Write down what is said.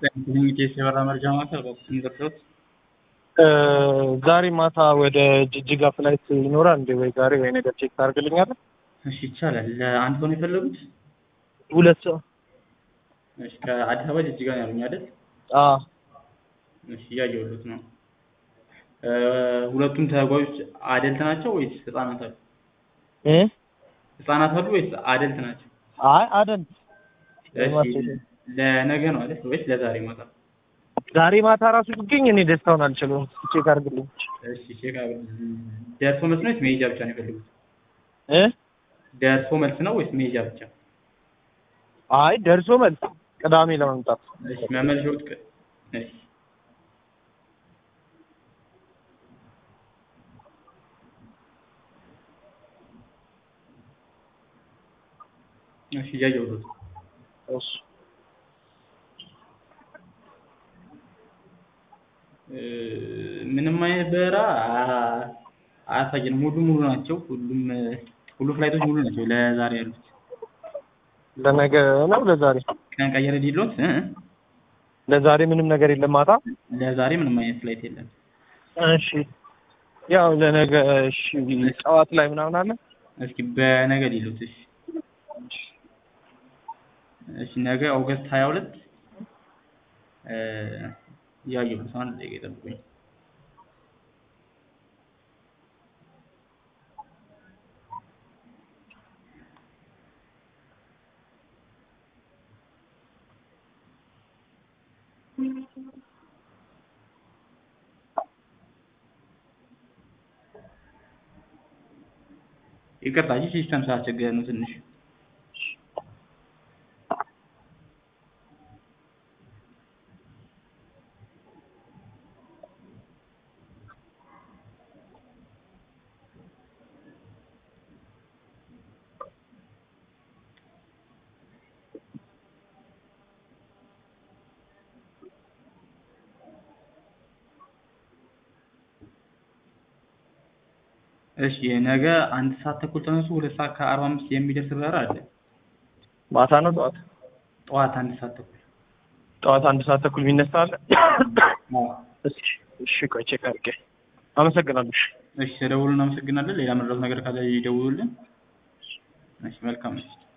ኮሚኒኬሽን የበራ መረጃ ማዕከል በቁጥር የሚደርሰውት ዛሬ ማታ ወደ ጅጅጋ ፍላይት ይኖራል እንዴ? ወይ ዛሬ ወይ ነገ ቼክ ታደርግልኛለህ? እሺ ይቻላል። ለአንድ ሰው ነው የፈለጉት? ሁለት ሰው እሺ ከአዲስ አበባ ጅጅጋ ነው ያሉኝ አይደል? አዎ እሺ እያየሁት ነው። ሁለቱም ተጓዦች አደልት ናቸው ወይስ ህጻናት አሉ? እ ህጻናት አሉ ወይስ አደልት ናቸው? አይ አደል እሺ ለነገ ነው አይደል ወይስ ለዛሬ ማታ? ዛሬ ማታ ራሱ ቢገኝ እኔ ደስታውን አልችለውም። ቼክ አድርግልኝ። እሺ ቼክ ደርሶ መልስ ነው ወይስ መሄጃ ብቻ ነው የፈለጉት? እ ደርሶ መልስ ነው ወይስ መሄጃ ብቻ? አይ ደርሶ መልስ ቅዳሜ ለመምጣት እሺ መመለሻዎት ቀ እሺ እሺ እያየሁት ነው። እሺ ምንም አይነት በረራ አያሳየንም። ሙሉ ሙሉ ናቸው። ሁሉም ሁሉ ፍላይቶች ሙሉ ናቸው ለዛሬ ያሉት። ለነገ ነው ለዛሬ ቀን ቀየረ ዲሎት እ ለዛሬ ምንም ነገር የለም ማታ። ለዛሬ ምንም አይነት ፍላይት የለም። እሺ ያው ለነገ እሺ ጠዋት ላይ ምናምን አለ። እስኪ በነገ ዲሎት እሺ እሺ ነገ ኦገስት 22 እ ያየሁት አንድ ደቂቃ ይጠብቁኝ። ይቅርታ እንጂ ሲስተም ስላስቸገረ ነው ትንሽ። እሺ ነገ አንድ ሰዓት ተኩል ተነሱ ሁለት ሰዓት ከአርባ አምስት የሚደርስ በረራ አለ። ማታ ነው ጠዋት? ጠዋት አንድ ሰዓት ተኩል ጠዋት አንድ ሰዓት ተኩል የሚነሳ አለ። አዎ። እሺ እሺ ቆይ ቼክ አድርጌ አመሰግናለሁ። እሺ እሺ ተደውሉ እናመሰግናለን። ሌላ መረዳት ነገር ካለ ይደውሉልን። እሺ መልካም ምሽት።